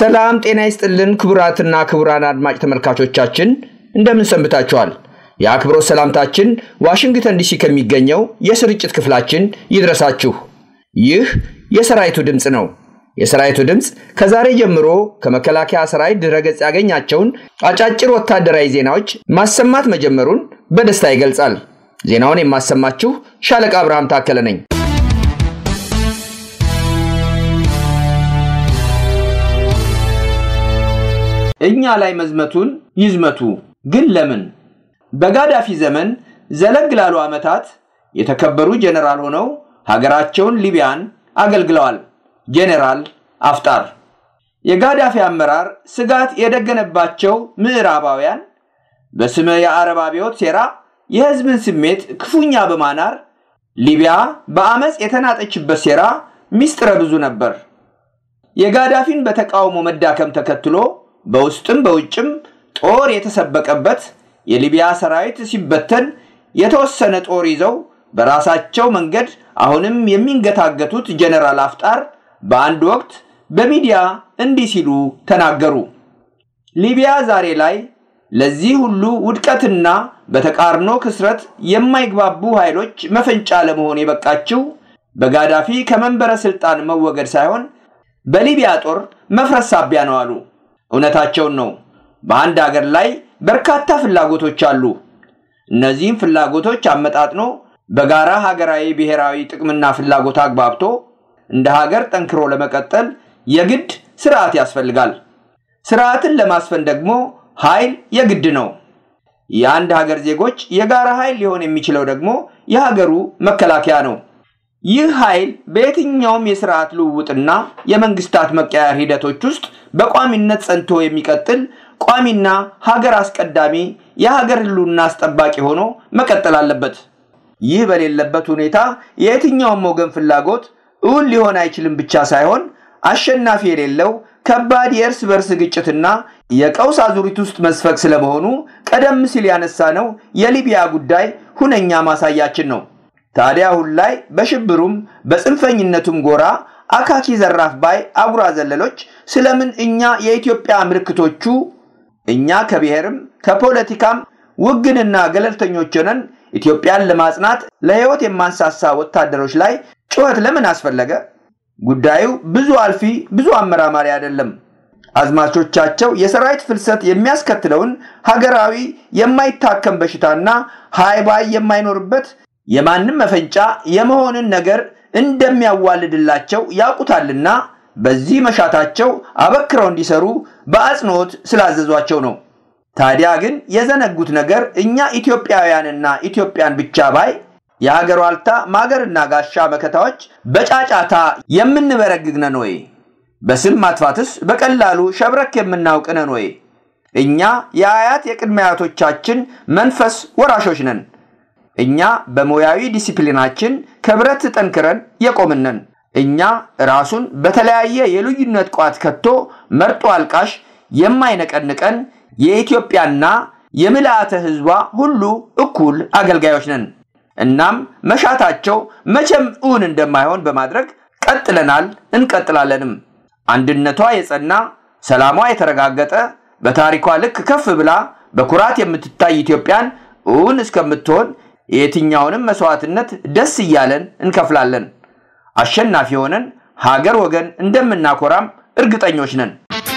ሰላም ጤና ይስጥልን ክቡራትና ክቡራን አድማጭ ተመልካቾቻችን እንደምን ሰንብታችኋል? የአክብሮት ሰላምታችን ዋሽንግተን ዲሲ ከሚገኘው የስርጭት ክፍላችን ይድረሳችሁ። ይህ የሰራዊቱ ድምፅ ነው። የሰራዊቱ ድምፅ ከዛሬ ጀምሮ ከመከላከያ ሰራዊት ድረገጽ ያገኛቸውን አጫጭር ወታደራዊ ዜናዎች ማሰማት መጀመሩን በደስታ ይገልጻል። ዜናውን የማሰማችሁ ሻለቃ አብርሃም ታከለ ነኝ። እኛ ላይ መዝመቱን ይዝመቱ፣ ግን ለምን? በጋዳፊ ዘመን ዘለግ ላሉ ዓመታት የተከበሩ ጄኔራል ሆነው ሀገራቸውን ሊቢያን አገልግለዋል። ጄኔራል አፍጣር የጋዳፊ አመራር ስጋት የደገነባቸው ምዕራባውያን በስመ የአረብ አብዮት ሴራ የሕዝብን ስሜት ክፉኛ በማናር ሊቢያ በአመፅ የተናጠችበት ሴራ ሚስጥረ ብዙ ነበር። የጋዳፊን በተቃውሞ መዳከም ተከትሎ በውስጥም በውጭም ጦር የተሰበቀበት የሊቢያ ሰራዊት ሲበተን የተወሰነ ጦር ይዘው በራሳቸው መንገድ አሁንም የሚንገታገቱት ጀነራል አፍጣር በአንድ ወቅት በሚዲያ እንዲህ ሲሉ ተናገሩ። ሊቢያ ዛሬ ላይ ለዚህ ሁሉ ውድቀትና በተቃርኖ ክስረት የማይግባቡ ኃይሎች መፈንጫ ለመሆን የበቃችው በጋዳፊ ከመንበረ ስልጣን መወገድ ሳይሆን በሊቢያ ጦር መፍረስ ሳቢያ ነው አሉ። እውነታቸውን ነው። በአንድ አገር ላይ በርካታ ፍላጎቶች አሉ። እነዚህም ፍላጎቶች አመጣጥኖ በጋራ ሀገራዊ ብሔራዊ ጥቅምና ፍላጎት አግባብቶ እንደ ሀገር ጠንክሮ ለመቀጠል የግድ ስርዓት ያስፈልጋል። ስርዓትን ለማስፈን ደግሞ ኃይል የግድ ነው። የአንድ ሀገር ዜጎች የጋራ ኃይል ሊሆን የሚችለው ደግሞ የሀገሩ መከላከያ ነው። ይህ ኃይል በየትኛውም የስርዓት ልውውጥና የመንግስታት መቀያየር ሂደቶች ውስጥ በቋሚነት ጸንቶ የሚቀጥል ቋሚና ሀገር አስቀዳሚ የሀገር ህልውና አስጠባቂ ሆኖ መቀጠል አለበት። ይህ በሌለበት ሁኔታ የየትኛውም ወገን ፍላጎት እውን ሊሆን አይችልም ብቻ ሳይሆን አሸናፊ የሌለው ከባድ የእርስ በርስ ግጭትና የቀውስ አዙሪት ውስጥ መስፈቅ ስለመሆኑ ቀደም ሲል ያነሳነው የሊቢያ ጉዳይ ሁነኛ ማሳያችን ነው። ታዲያ አሁን ላይ በሽብሩም በጽንፈኝነቱም ጎራ አካኪ ዘራፍ ባይ አጉራ ዘለሎች ስለምን እኛ የኢትዮጵያ ምልክቶቹ እኛ ከብሔርም ከፖለቲካም ውግንና ገለልተኞች ሆነን ኢትዮጵያን ለማጽናት ለህይወት የማንሳሳ ወታደሮች ላይ ጩኸት ለምን አስፈለገ? ጉዳዩ ብዙ አልፊ ብዙ አመራማሪ አይደለም። አዝማቾቻቸው የሰራዊት ፍልሰት የሚያስከትለውን ሀገራዊ የማይታከም በሽታና ሃይባይ የማይኖርበት የማንም መፈንጫ የመሆንን ነገር እንደሚያዋልድላቸው ያውቁታልና በዚህ መሻታቸው አበክረው እንዲሰሩ በአጽንኦት ስላዘዟቸው ነው። ታዲያ ግን የዘነጉት ነገር እኛ ኢትዮጵያውያንና ኢትዮጵያን ብቻ ባይ የሀገር ዋልታ ማገርና ጋሻ መከታዎች በጫጫታ የምንበረግግ ነን ወይ? በስም ማጥፋትስ በቀላሉ ሸብረክ የምናውቅ ነን ወይ? እኛ የአያት የቅድመ አያቶቻችን መንፈስ ወራሾች ነን። እኛ በሙያዊ ዲሲፕሊናችን ከብረት ጠንክረን የቆምነን። እኛ ራሱን በተለያየ የልዩነት ቋት ከቶ መርጦ አልቃሽ የማይነቀንቀን የኢትዮጵያና የምልአተ ሕዝቧ ሁሉ እኩል አገልጋዮች ነን። እናም መሻታቸው መቼም እውን እንደማይሆን በማድረግ ቀጥለናል፣ እንቀጥላለንም። አንድነቷ የጸና ሰላሟ የተረጋገጠ በታሪኳ ልክ ከፍ ብላ በኩራት የምትታይ ኢትዮጵያን እውን እስከምትሆን የየትኛውንም መስዋዕትነት ደስ እያለን እንከፍላለን። አሸናፊ ሆነን ሀገር ወገን እንደምናኮራም እርግጠኞች ነን።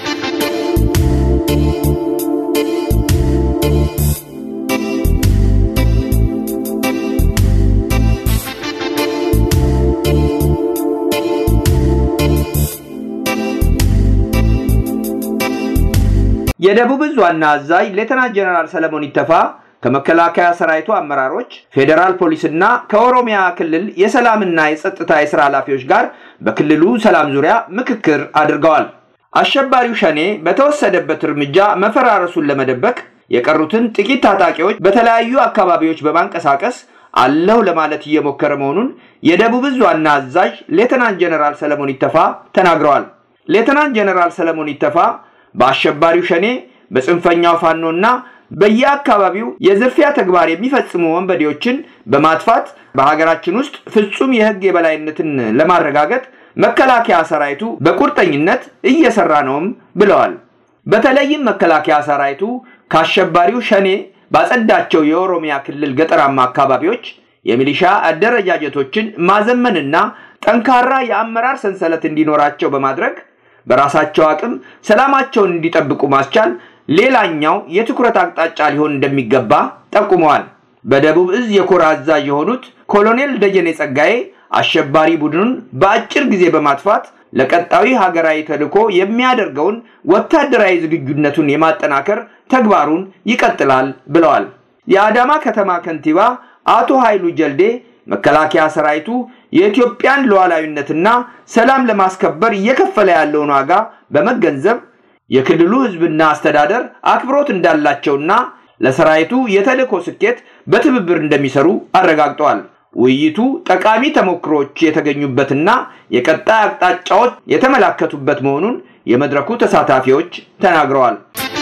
የደቡብ ዕዝ ዋና አዛዥ ሌተናንት ጀነራል ሰለሞን ይተፋ ከመከላከያ ሰራዊቱ አመራሮች፣ ፌዴራል ፖሊስና ከኦሮሚያ ክልል የሰላምና የጸጥታ የስራ ኃላፊዎች ጋር በክልሉ ሰላም ዙሪያ ምክክር አድርገዋል። አሸባሪው ሸኔ በተወሰደበት እርምጃ መፈራረሱን ለመደበቅ የቀሩትን ጥቂት ታጣቂዎች በተለያዩ አካባቢዎች በማንቀሳቀስ አለሁ ለማለት እየሞከረ መሆኑን የደቡብ ዕዝ ዋና አዛዥ ሌተናንት ጀነራል ሰለሞን ይተፋ ተናግረዋል። ሌተናንት ጀነራል ሰለሞን ይተፋ በአሸባሪው ሸኔ በጽንፈኛው ፋኖና በየአካባቢው የዝርፊያ ተግባር የሚፈጽሙ ወንበዴዎችን በማጥፋት በሀገራችን ውስጥ ፍጹም የሕግ የበላይነትን ለማረጋገጥ መከላከያ ሰራዊቱ በቁርጠኝነት እየሰራ ነውም ብለዋል። በተለይም መከላከያ ሰራዊቱ ከአሸባሪው ሸኔ ባጸዳቸው የኦሮሚያ ክልል ገጠራማ አካባቢዎች የሚሊሻ አደረጃጀቶችን ማዘመንና ጠንካራ የአመራር ሰንሰለት እንዲኖራቸው በማድረግ በራሳቸው አቅም ሰላማቸውን እንዲጠብቁ ማስቻል ሌላኛው የትኩረት አቅጣጫ ሊሆን እንደሚገባ ጠቁመዋል። በደቡብ እዝ የኮር አዛዥ የሆኑት ኮሎኔል ደጀኔ ጸጋዬ አሸባሪ ቡድኑን በአጭር ጊዜ በማጥፋት ለቀጣዊ ሀገራዊ ተልዕኮ የሚያደርገውን ወታደራዊ ዝግጁነቱን የማጠናከር ተግባሩን ይቀጥላል ብለዋል። የአዳማ ከተማ ከንቲባ አቶ ኃይሉ ጀልዴ መከላከያ ሰራዊቱ የኢትዮጵያን ሉዓላዊነትና ሰላም ለማስከበር እየከፈለ ያለውን ዋጋ በመገንዘብ የክልሉ ሕዝብና አስተዳደር አክብሮት እንዳላቸውና ለሰራዊቱ የተልዕኮ ስኬት በትብብር እንደሚሰሩ አረጋግጠዋል። ውይይቱ ጠቃሚ ተሞክሮች የተገኙበትና የቀጣይ አቅጣጫዎች የተመላከቱበት መሆኑን የመድረኩ ተሳታፊዎች ተናግረዋል።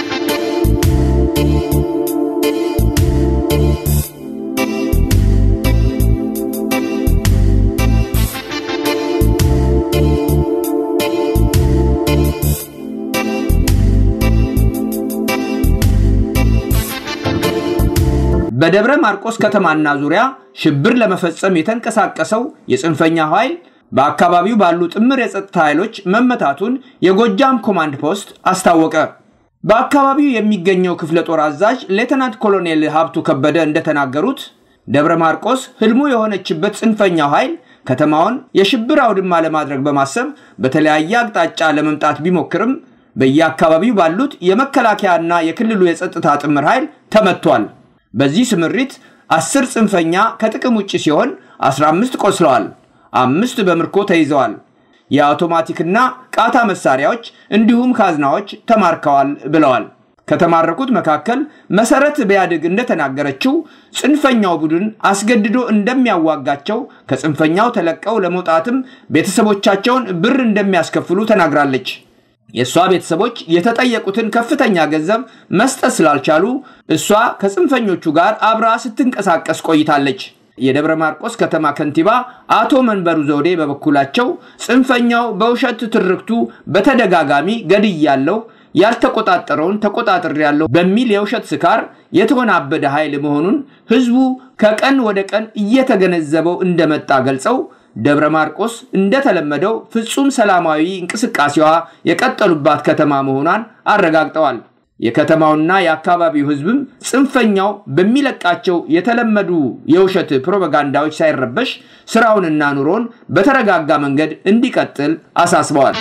በደብረ ማርቆስ ከተማና ዙሪያ ሽብር ለመፈጸም የተንቀሳቀሰው የጽንፈኛ ኃይል በአካባቢው ባሉ ጥምር የጸጥታ ኃይሎች መመታቱን የጎጃም ኮማንድ ፖስት አስታወቀ። በአካባቢው የሚገኘው ክፍለ ጦር አዛዥ ሌተናንት ኮሎኔል ሀብቱ ከበደ እንደተናገሩት ደብረ ማርቆስ ህልሙ የሆነችበት ጽንፈኛው ኃይል ከተማውን የሽብር አውድማ ለማድረግ በማሰብ በተለያየ አቅጣጫ ለመምጣት ቢሞክርም በየአካባቢው ባሉት የመከላከያና የክልሉ የጸጥታ ጥምር ኃይል ተመቷል። በዚህ ስምሪት አስር ጽንፈኛ ከጥቅም ውጭ ሲሆን 15 ቆስለዋል፣ አምስት በምርኮ ተይዘዋል። የአውቶማቲክና ቃታ መሳሪያዎች እንዲሁም ካዝናዎች ተማርከዋል ብለዋል። ከተማረኩት መካከል መሰረት ቢያድግ እንደተናገረችው ጽንፈኛው ቡድን አስገድዶ እንደሚያዋጋቸው ከጽንፈኛው ተለቀው ለመውጣትም ቤተሰቦቻቸውን ብር እንደሚያስከፍሉ ተናግራለች። የእሷ ቤተሰቦች የተጠየቁትን ከፍተኛ ገንዘብ መስጠት ስላልቻሉ እሷ ከጽንፈኞቹ ጋር አብራ ስትንቀሳቀስ ቆይታለች። የደብረ ማርቆስ ከተማ ከንቲባ አቶ መንበሩ ዘውዴ በበኩላቸው ጽንፈኛው በውሸት ትርክቱ በተደጋጋሚ ገድያለው፣ ያልተቆጣጠረውን ተቆጣጥሬያለሁ በሚል የውሸት ስካር የተወናበደ ኃይል መሆኑን ህዝቡ ከቀን ወደ ቀን እየተገነዘበው እንደመጣ ገልጸው ደብረ ማርቆስ እንደተለመደው ፍጹም ሰላማዊ እንቅስቃሴዋ የቀጠሉባት ከተማ መሆኗን አረጋግጠዋል። የከተማውና የአካባቢው ህዝብም ጽንፈኛው በሚለቃቸው የተለመዱ የውሸት ፕሮፓጋንዳዎች ሳይረበሽ ስራውንና ኑሮን በተረጋጋ መንገድ እንዲቀጥል አሳስበዋል።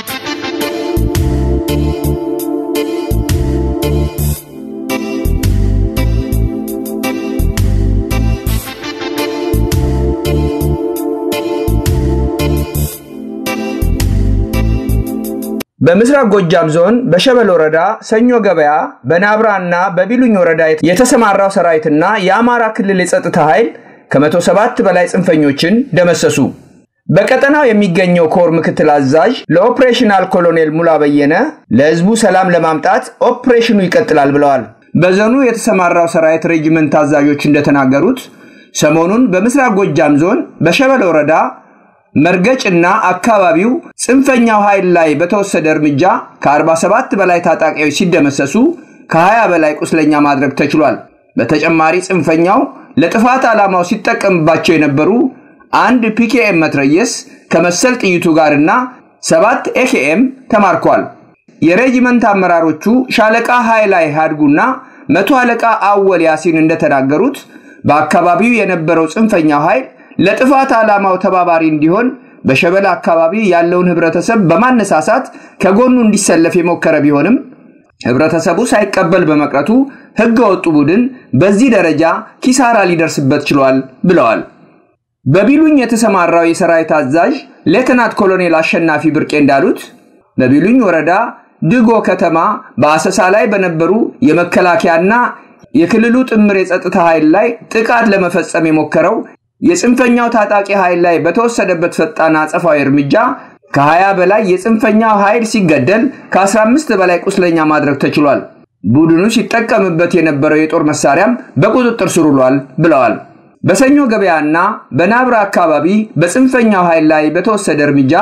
በምስራቅ ጎጃም ዞን በሸበል ወረዳ ሰኞ ገበያ በናብራ እና በቢሉኝ ወረዳ የተሰማራው ሰራዊትና የአማራ ክልል የጸጥታ ኃይል ከ107 በላይ ጽንፈኞችን ደመሰሱ። በቀጠናው የሚገኘው ኮር ምክትል አዛዥ ለኦፕሬሽናል ኮሎኔል ሙላ በየነ ለህዝቡ ሰላም ለማምጣት ኦፕሬሽኑ ይቀጥላል ብለዋል። በዞኑ የተሰማራው ሰራዊት ሬጂመንት አዛዦች እንደተናገሩት ሰሞኑን በምስራቅ ጎጃም ዞን በሸበል ወረዳ መርገጭና አካባቢው ጽንፈኛው ኃይል ላይ በተወሰደ እርምጃ ከ47 በላይ ታጣቂዎች ሲደመሰሱ ከ20 በላይ ቁስለኛ ማድረግ ተችሏል። በተጨማሪ ጽንፈኛው ለጥፋት ዓላማው ሲጠቀምባቸው የነበሩ አንድ ፒኬኤም መትረየስ ከመሰል ጥይቱ ጋርና ሰባት ኤኬኤም ተማርኳል። የሬጂመንት አመራሮቹ ሻለቃ ኃይላይ ሃድጉና መቶ አለቃ አወል ያሲን እንደተናገሩት በአካባቢው የነበረው ጽንፈኛው ኃይል ለጥፋት ዓላማው ተባባሪ እንዲሆን በሸበል አካባቢ ያለውን ህብረተሰብ በማነሳሳት ከጎኑ እንዲሰለፍ የሞከረ ቢሆንም ህብረተሰቡ ሳይቀበል በመቅረቱ ህገ ወጡ ቡድን በዚህ ደረጃ ኪሳራ ሊደርስበት ችሏል ብለዋል። በቢሉኝ የተሰማራው የሰራዊት አዛዥ ሌተናት ኮሎኔል አሸናፊ ብርቄ እንዳሉት በቢሉኝ ወረዳ ድጎ ከተማ በአሰሳ ላይ በነበሩ የመከላከያና የክልሉ ጥምር የጸጥታ ኃይል ላይ ጥቃት ለመፈጸም የሞከረው የጽንፈኛው ታጣቂ ኃይል ላይ በተወሰደበት ፈጣን አጸፋዊ እርምጃ ከ20 በላይ የጽንፈኛው ኃይል ሲገደል ከ15 በላይ ቁስለኛ ማድረግ ተችሏል። ቡድኑ ሲጠቀምበት የነበረው የጦር መሳሪያም በቁጥጥር ስር ውሏል ብለዋል። በሰኞ ገበያና በናብራ አካባቢ በጽንፈኛው ኃይል ላይ በተወሰደ እርምጃ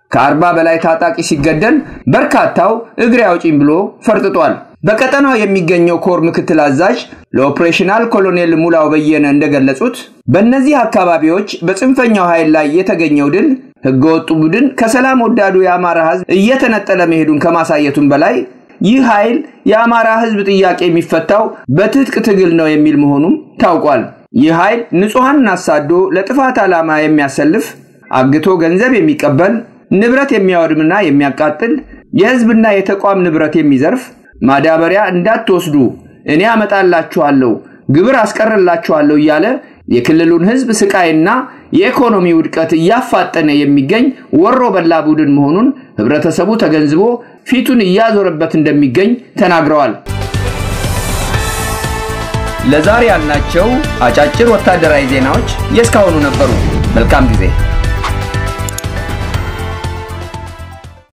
ከአርባ በላይ ታጣቂ ሲገደል በርካታው እግሬ አውጪኝ ብሎ ፈርጥጧል። በቀጠናው የሚገኘው ኮር ምክትል አዛዥ ለኦፕሬሽናል ኮሎኔል ሙላው በየነ እንደገለጹት በእነዚህ አካባቢዎች በጽንፈኛው ኃይል ላይ የተገኘው ድል ህገወጡ ቡድን ከሰላም ወዳዱ የአማራ ህዝብ እየተነጠለ መሄዱን ከማሳየቱም በላይ ይህ ኃይል የአማራ ህዝብ ጥያቄ የሚፈታው በትጥቅ ትግል ነው የሚል መሆኑም ታውቋል። ይህ ኃይል ንጹሐንን አሳዶ ለጥፋት ዓላማ የሚያሰልፍ አግቶ ገንዘብ የሚቀበል ንብረት የሚያወድምና የሚያቃጥል የህዝብና የተቋም ንብረት የሚዘርፍ ማዳበሪያ እንዳትወስዱ እኔ አመጣላችኋለሁ፣ ግብር አስቀርላችኋለሁ እያለ የክልሉን ህዝብ ስቃይና የኢኮኖሚ ውድቀት እያፋጠነ የሚገኝ ወሮ በላ ቡድን መሆኑን ህብረተሰቡ ተገንዝቦ ፊቱን እያዞረበት እንደሚገኝ ተናግረዋል። ለዛሬ ያልናቸው አጫጭር ወታደራዊ ዜናዎች የእስካሁኑ ነበሩ። መልካም ጊዜ